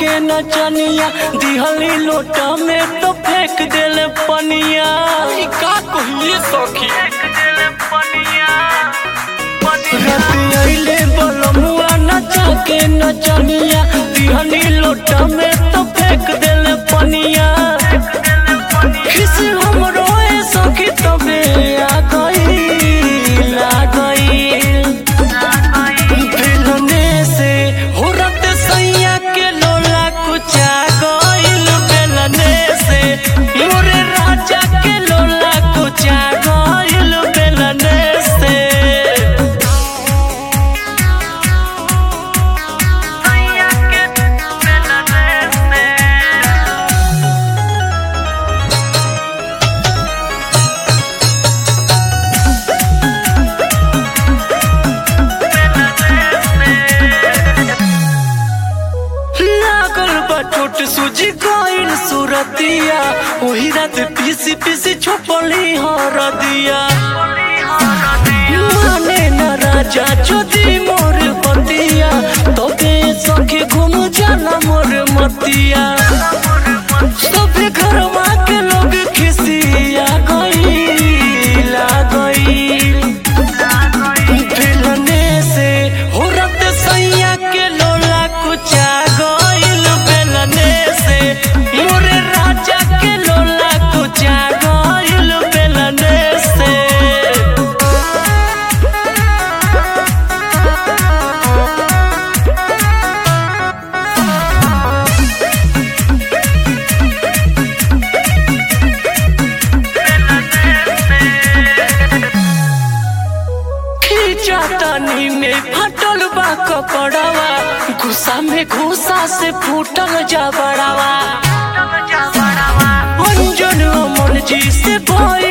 के नचनिया दिहली लोटा में तो फेंक देले पनिया ई का कहिए सखी रात अइले बलमुआ नचा के नचनिया दिहली लोटा में तो फेंक देले पनिया खिस हमरो ए सखी तबे आ गई आ गई बेलने से होरत सैया के लोला कुचा गइल बेलने से मोरे राजा के लोला कुचा गइल बेलने से लागल बा चोट सूजी गइल सुरतिया ओही रात पीसी पीसी छोपली हरदिया माने न राजा चोदी मोर बतिया तबे सखी घूम जाला मोर मतिया सबे घरवा के लोग खिसिया गइल आ गइल बेलने से होरत सैया के लोला कुचा गइल बेलने से मोरे राजा के लोला कुचा गइल बेलने से खींचा तनी में फटल बा कपड़वा गुस्सा में घुसा से फूटल जा बड़ावा अंजन अमन जी से भइल